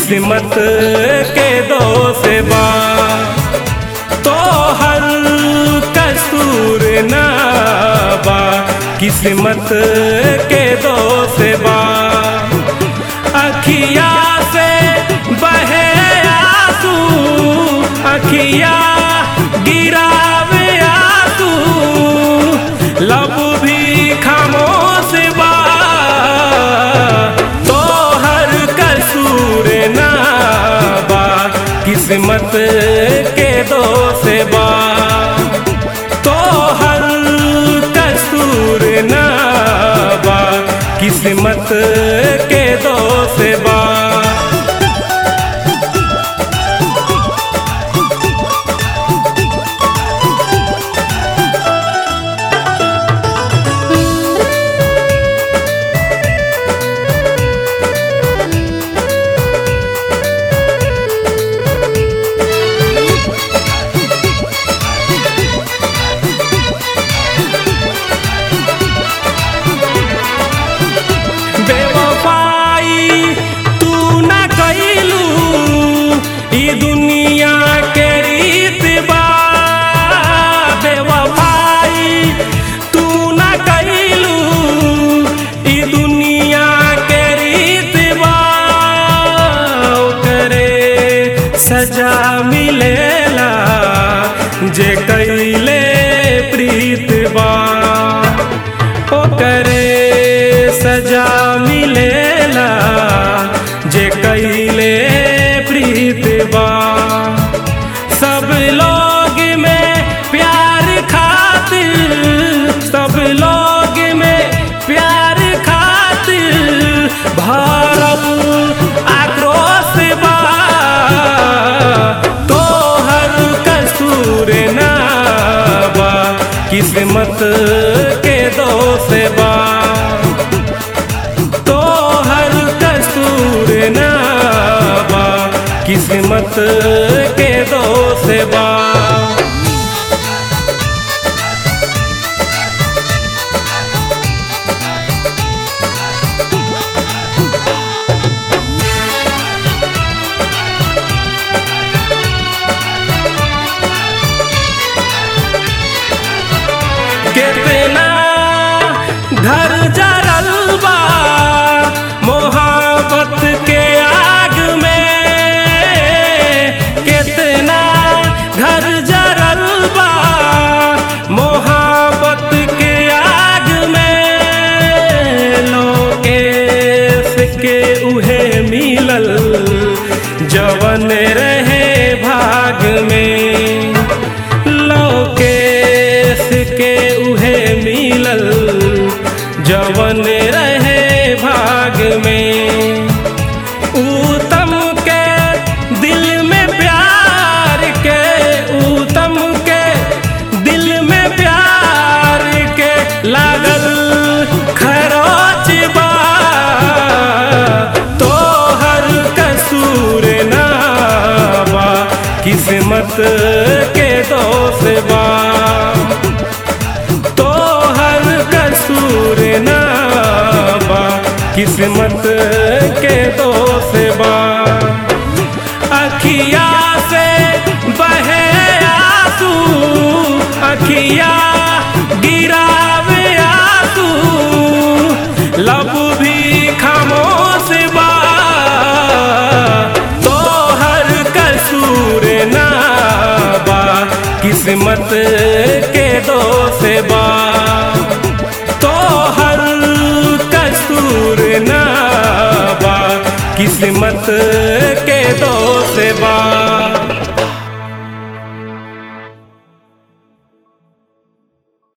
किस्मत के दोष बा तो हर कसूर ना बा किस्मत के दोष बा अखिया से बहे आंसू अखिया गिरावे आंसू लब भी खामोश बा तो हर कसूर ना बा किस्मत के दोष बा तो हर कसूर ना बा किस्मत के दोष बा बेवफाई तू न कैलू ई दुनिया के रीत बा बेवफाई तू न कैलू ई दुनिया के रीत बा करे सजा मिलेला जे कैले प्रीत बा ओकरे सजा मिलेला जे कैले प्रीत बा सब लोग में प्यार खातिर सब लोग में प्यार खातिर भरल आक्रोश बा तो हर कसूर ना बा किस्मत के दोष बा तो हर कसूर ना बा किस्मत के दोष बा कितना घर जरल बा मोहब्बत के आग में कितना घर जरल बा मोहब्बत के आग में लोकेश के उहे मिलल जवन रहे भाग में लोकेश के उहे मिलल जवन रहे भाग में उत्तम के दिल में प्यार के उत्तम के दिल में प्यार के लागल खरोच बा तो हर कसूर ना बा किस्मत के दोष बा तो हर कसूर ना बा किस्मत के दोष बा अखिया से बहे आंसू अखिया गिरावे आंसू लब भी खामोश बा तो हर कसूर ना बा किस्मत के दोष बा तो हर कसूर ना बा किस्मत के दोष बा